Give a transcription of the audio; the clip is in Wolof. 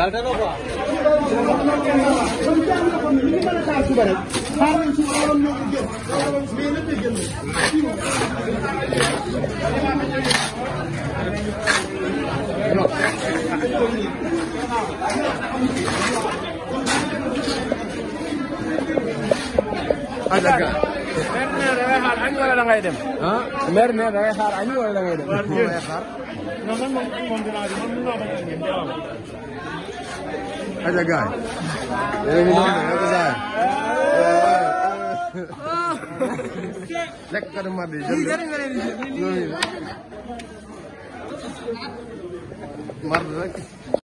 salte na quoi. Aja ga. mer ne da ngay xaar añ wala da ngay dem. ah mer ne da ngay xaar añ wala da ngay dem. moo ngay xaar. non man moom moom dinaa di man mun naa bañ a ngeen jaww Aja gaay. yéen a ngi noonu de yokk saa yi. lekk katu mar di jël de. mar rek.